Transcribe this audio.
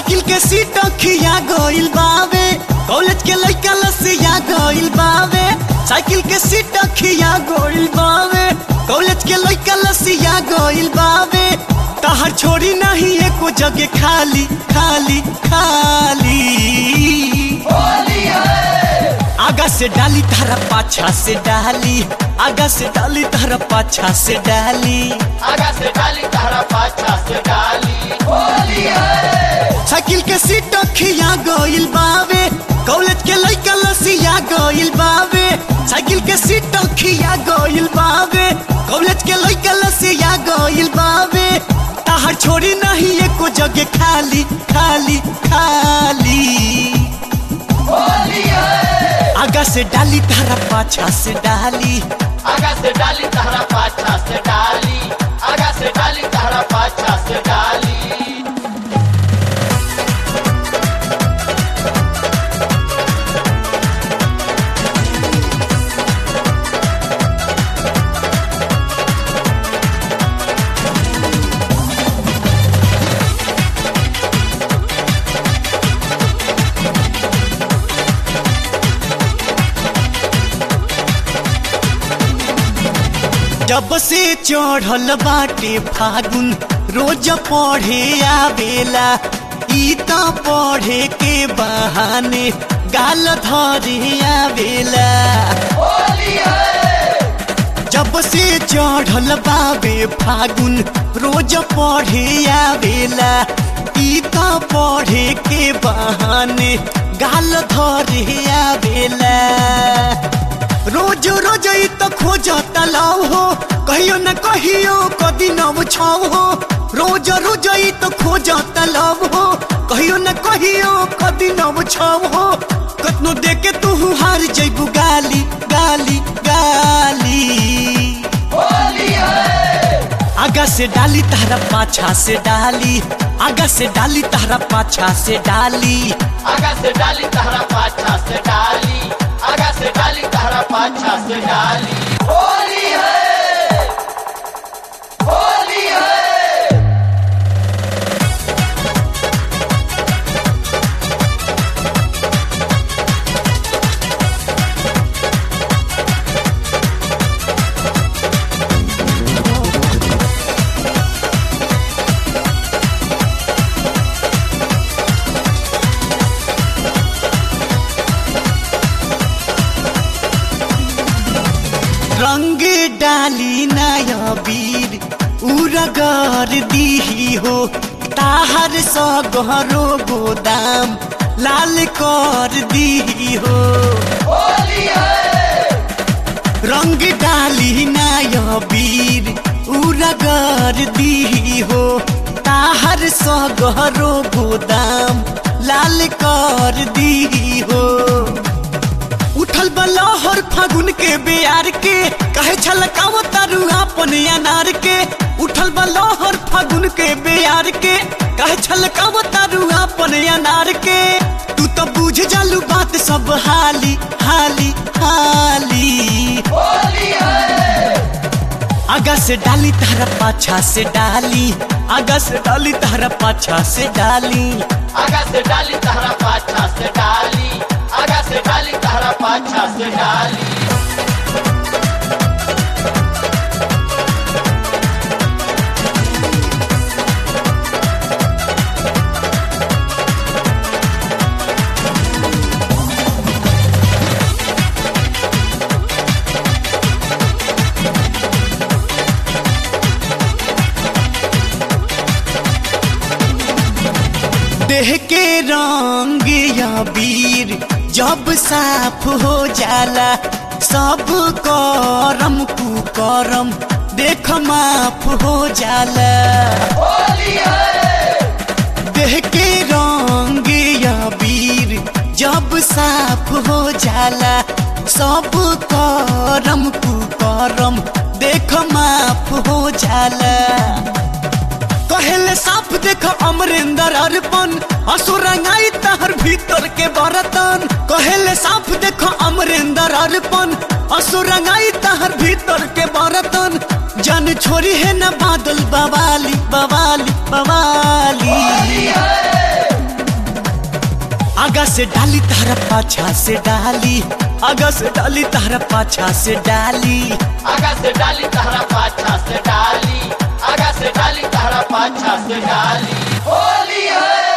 cycle के seat खिया गइल बावे कॉलेज के लइका लसिया गइल बावे साइकिल के सीट खिया गइल बावे कॉलेज के लइका लसिया गइल बावे तहर छोड़ी नहीं एको जगह खाली खाली खाली आगा से डाली तारा पाछा से डाली आगा से डाली तारा पाछा से डाली आगा से डाली तारा पाछा से डाली होली है साइकिल के सीट खिया गइल बावे कॉलेज के लइका लसिया गइल बावे साइकिल के सीट खिया गइल बावे कॉलेज के लइका लसिया गइल बावे ताहर छोड़ी नहीं एको जगह खाली खाली खाली होली है आगा से डाली तारा पाछा से डाली आगा से डाली तारा पाछा से डाली आगा से डाली तारा पाछा से डाली जब से चढ़ल बाटे फागुन रोज पढ़े आवेला ई त पढ़े के बहाने गाल धरे आवेला होली है जब से चढ़ल बाबे फागुन रोज पढ़े आवेला ई त पढ़े के बहाने गाल धरे आवेला रोज रोज ई त खोज तलाव हो कहियो न कहियो कदी नव छाव हो रोज रोज ई त खोज तलाव हो कहियो न कहियो कदी नव छाव हो कतनो देके तू हार जइबू गाली गाली गाली होली है आगा से डाली तारा पाछा से डाली आगा से डाली तारा पाछा से डाली आगा से डाली तारा पाछा से डाली आगा से डाली तारा पाछा से डाली होली है होली है रंग डाली नया वीर उरगर दीही हो ताहर सगरो गोदाम लाल कर दीही हो होली है रंग डाली नया वीर उरगर दीही हो ताहर सगरो गोदाम लाल कर दीही हो उठल बलहर फागुन के बेयार के कहे छलकाव तारू अपन अनार के उठल बलहर फागुन के बेयार के कहे छलकाव तारू अपन अनार के तू तो बुझ जालू बात सब हाली हाली हाली होली है आगा से डाली तारा पाछा से डाली आगा से डाली तारा पाछा से डाली आगा से डाली तारा पाछा से डाली आगा से डाली तारा पाछा से डाली देह के रंग या वीर जब साफ हो जाला सब करम कुकरम देख माफ हो जाला होली है देह के रंग या वीर जब साफ हो जाला सब करम कुकरम देख माफ हो जाला कहेले साफ देख अमरेंद्र अर्पण असुरंगाई तहर भीतर के बरतन कहेले साफ देख अमरेंद्र अर्पण असुरंगाई तहर भीतर के बरतन जन छोरी है न बादल बवाली बवाली बवाली से डाली तारा पाछा से डाली आगा से डाली तारा पाछा से डाली आगा से डाली तहरा पाछा से डाली आगा से डाली तहरा पाछा से डाली होली है